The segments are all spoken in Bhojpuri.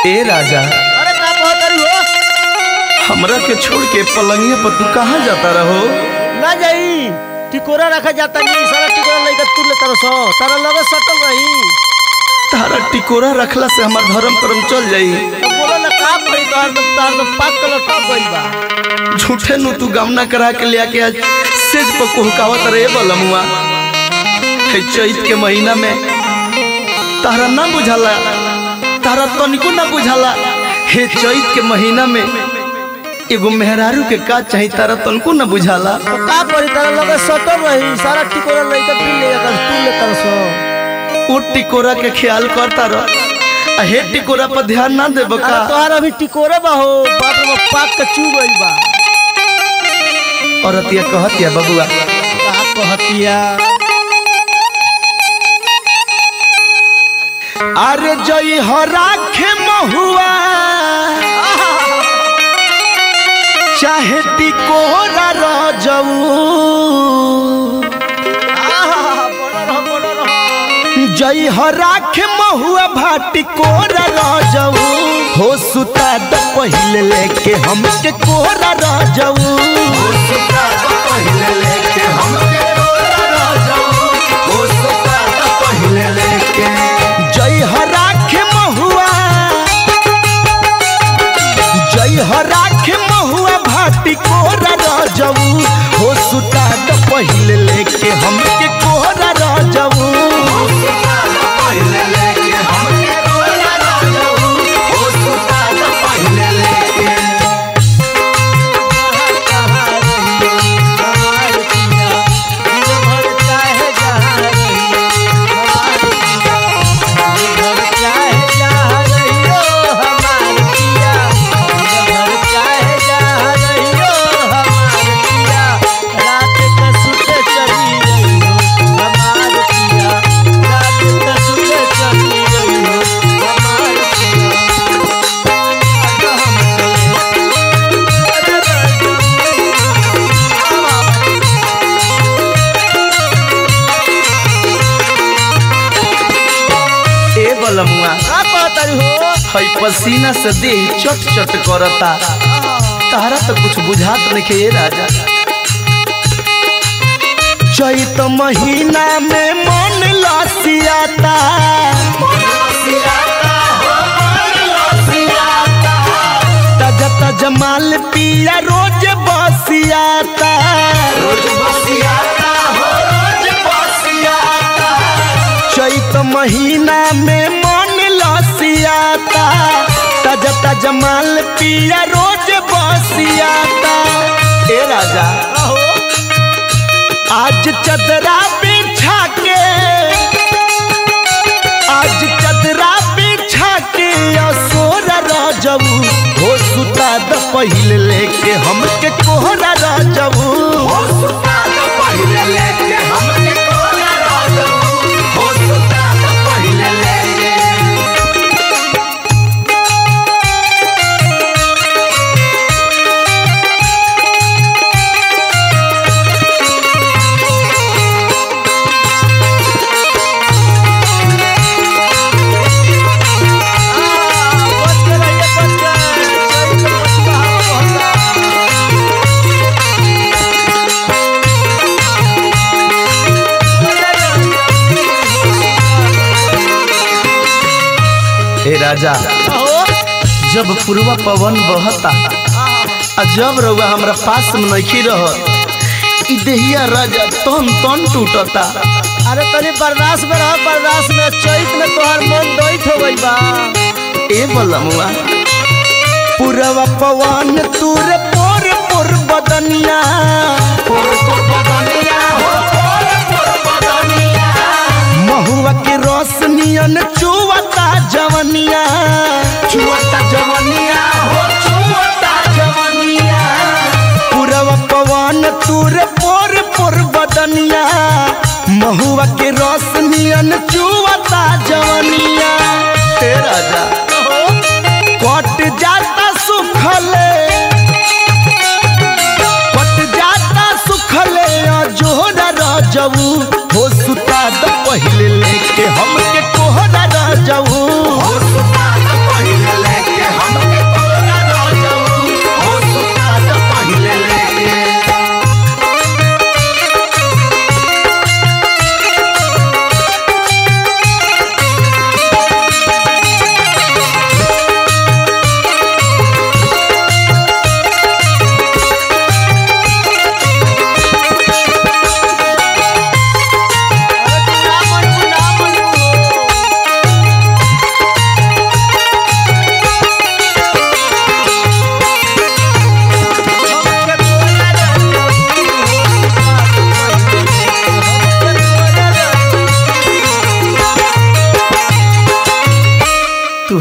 ए राजा अरे का कहतरी हो हमरा के छोड़ के पलंगिया पर तू कहाँ जाता रहो ना जाई टिकोरा रखा जाता नहीं सारा टिकोरा लेकर तू ले तरह सो तारा लगे सटल रही तारा टिकोरा रखला से हमार धर्म कर्म चल जाई तो बोला ना का पड़ी तोहार तो तार तो पाक कलर टॉप गइल बा झूठे नु तू गामना करा के लिया के आज सेज पर कोहकावत रे बलमुआ है चैत के महीना में तारा ना बुझाला तारा तनिको ना बुझाला हे चैत के महीना में एगो मेहरारू के का चाही तारा तनिको ना बुझाला तो का पड़ी तारा लगे सटल रही सारा टिकोरा लेकर तू ले अगर तू ले तरह सो ओ टिकोरा के ख्याल करता रह आ हे टिकोरा पर ध्यान ना देब अरे का तोहार अभी टिकोरा बा हो बाप रे बाप पाक के चू गइल बा औरतिया कहतिया बबुआ का कहतिया अरे जई हो राखे महुआ चाहे टिकोरा रजऊ आहा बोलो रहो बोलो रहो जई हो राखे महुआ भाटी कोरा रजऊ हो सुता द पहिले लेके हमके कोरा रजऊ हो सुता द पहिले लेके हमके कोरा रजऊ हो सुता द पहिले लेके जई हो राखे महुआ जई हो राखे महुआ भाटी कोरा रजऊ हो सुता द पहिले लेके हमके कोरा रजऊ हो सुता द पहिले लेके हमके कोरा रजऊ हो सुता द पहिले लेके कहाँ रही हमार पिया दिन भर चाहे जहाँ रही हमार पिया दिन भर चाहे जहाँ रही हो हमार पिया दिन भर चाहे जहाँ रही हो हमार पिया रात का सुते चली रही हो हमार पिया रात का सुते चली रही हो हमार पिया हम ए बलमुआ का कहतरी हो हई पसीना से देह चट चट करता तारा तो कुछ बुझात नहीं ये राजा चैत महीना में मन लसियाता ताजा ताजा माल पिया रोज बसियाता रोज बसियाता हो रोज बसियाता चैत महीना में मन लसियाता ताजा ताजा माल पिया रोज बसियाता ए राजा आज चदरा बिछा के आज चदरा बिछा के असोरा राजबू हो सुता द पहिले लेके हमके कोहरा राजबू हो सुता द पहिले लेके हमके कोहरा राजबू हो सुता द पहिले लेके बच के रहिए बच के चैत मछुआ बहता ए राजा जब पूर्वा पवन बहता आ जब रउआ हमरा पास में नहीं रह ई देहिया राजा तन तन टूटता अरे तनी बर्दाश्त में रह बर्दाश्त में चैत में तोहर मन दैत हो गई बा ए बलमुआ पूरवा पवन तूर पोर पोर बदनिया पोर पोर बदनिया हो पोर पोर बदनिया महुआ के रस नियन चुवता जवनिया चुवता जवनिया हो चुवता जवनिया पूरवा पवन तूर पोर पोर बदनिया महुआ के रस नियन चुवता जवनिया ए राजा कट जाता सुखले कट जाता सुखले जोहरा रजऊ हो सुता द पहिले लेके हमके कोहरा रजऊ हो सुता द पहिले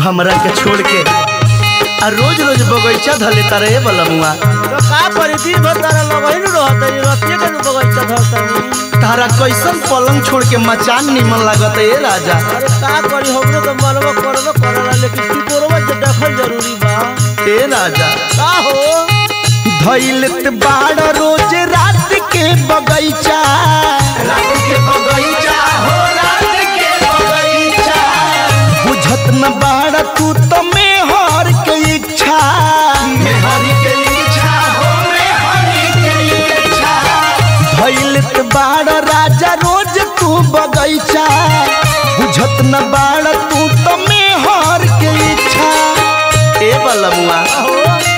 हमरा के छोड़ के आ रोज रोज बगीचा धले तारे बलमुआ तो का करी दिन भर तारा लगैन रहत है रतिये के नु बगैचा धरतनी तारा कैसन पलंग छोड़ के मचान निमन लागत है राजा अरे का करी हमरो तो मनवा करबो करला लेकिन टिकोरवा जे देखल जरूरी बा ए राजा का हो धैलत बाड़ रोज रात के बगैचा रात के बगैचा हो रात के बगैचा बुझत न बाड़ तू तो मेहर के इच्छा मेहर के इच्छा हो मेहर के इच्छा धैलत बाड़ राजा रोज तू बगैचा बुझत न बाड़ तू तो मेहर के इच्छा ए बलमुआ हो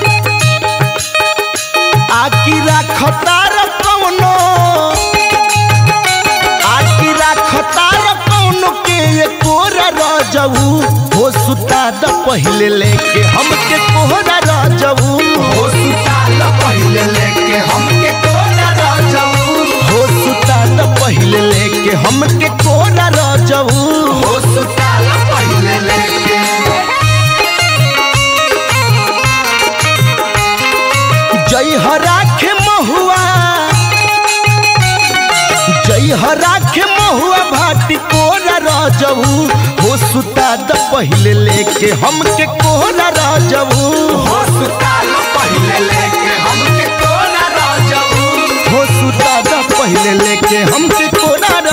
आकी राखतार कौनो आकी राखतार कौनो के ये कोरा रजऊ हो सुता द पहिले लेके हमके कोहरा रजऊ हो सुता द पहिले लेके हमके कोहरा रजऊ हो सुता द पहिले लेके हमके कोहरा रजऊ हो सुता द पहिले लेके जय हराखे महुआ जय हराखे महुआ भाटी कोरा राजऊ हो सुता द पहिले लेके हमके कोरा राजऊ हो सुता द पहिले लेके हमके कोरा राजऊ हो सुता द पहिले लेके हमके कोरा